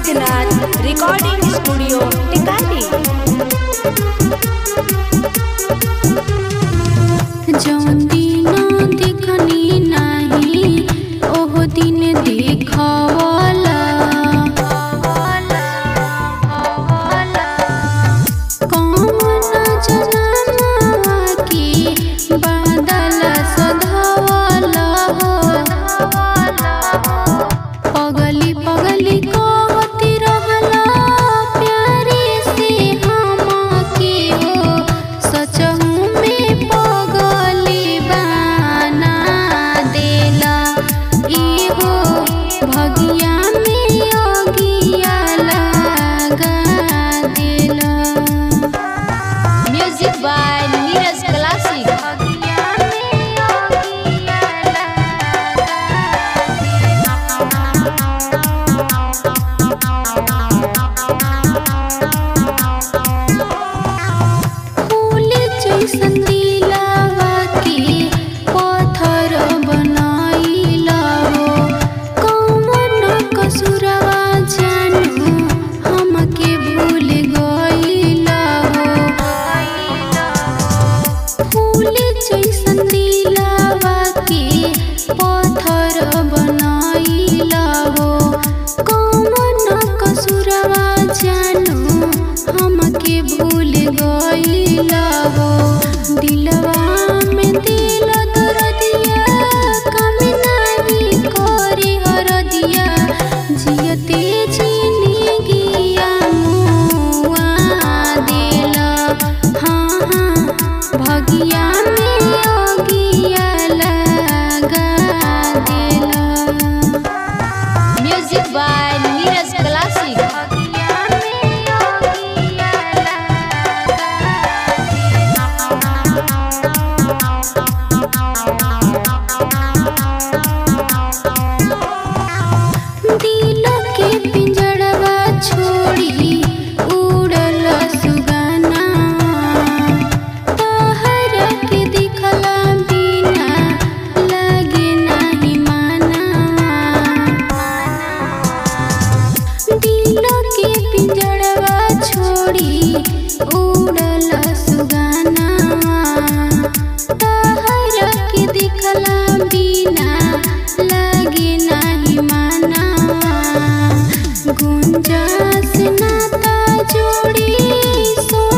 Siddhnath recording studio Tikari जौन दिन देखनी नाही ओह दिन देखवला कौन जनमवा के बादल सधवला हो पगली पगली कहती रहला प्यारे से हमके हो सचहु में पगली बना देला इहो भगिया में अगिया लगा देला म्यूजिक बाय नीरज क्लासिक भगिया में अगिया फूल जैसन दिलावा के पत्थर बनाइला हो कौन कसुरवा जानू हमके भूल गइला हो फूल जैसन दिलावा के पत्थर बनाइला हो कौन कसुरवा जानू हमके भूल गइला हो दिलवा में दिल दर्दिया कम नाही करे हरदिया जियते जिंदगिया मुआ देला हाँ हाँ भगिया में अगिया लगा देला म्यूजिक बाय नीरज क्लासिक भगिया में अगिया दिल के पिंजड़वा छोड़ी उड़ल सुगाना तहर के दिखला बिना लगे नाही माना दिल के पिंजड़वा छोड़ी उड़ल सुगाना तहर के दिखला बिना लगे नाही माना गुंजास नाता जोड़ी सो